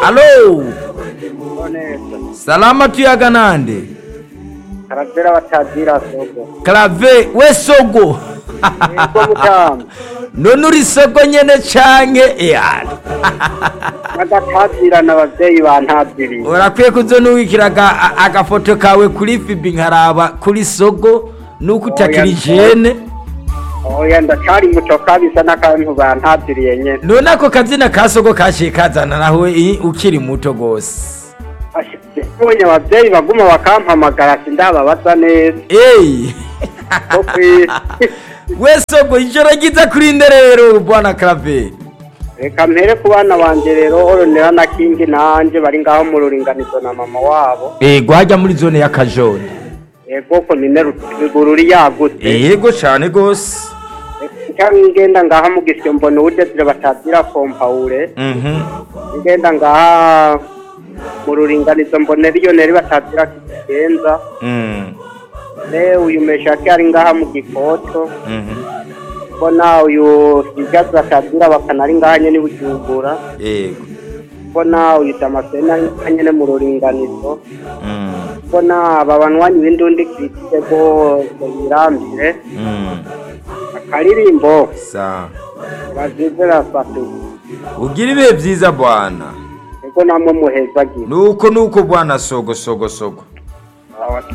alo neza salama tuyaga nande karavera batazira sogo clave we sogo yego mutamba none uri sogo nyene canke eyana n'agatazirana abavyeyi bantaziriye urakwiye kuzonuwikira aga- a- agafoto kawe kuri fibi nkaraba kuri sogo nuko utakiri jene oya ndacari muto kabisa n'akantu bantaziriye nyene none ako kazina ka sogo kaciye kazana nawe i- ukiri muto gose mbonye abavyeyi baguma bakampamagara sindababaza neza eyi ko kwisi we sogo ijoro ryiza kuri nde rero bwana clave reka mpere ku bana banje rero oronera na kingi nanje bari ngaho mu ruringanizo na mama wabo ego hajya muri zone ya kajone yego komine rugururi yagutse yego cane gose cyangwa ngenda ngaha mu gisyo mbona uwudezire batazira kompawure Mhm. ngenda ngaha mu ruringanizo mbona riyoneri batazira kigenza Mm. ne uyu meshaki ari ngaha mu gikoto Mhm. mbona uyu higazi batazira bakana ari ngaha nyene bujumbura yego mbona uyu damascene ari ngaha nyene mu ruringanizo Mm. mbona aba banywanyi b'indundi kritike bose birambire Mm. akaririmbo sawa bazizera fatu ugira ibihe byiza bwana ego namwe muhezagiye nuko nuko bwana sogo sogo sogo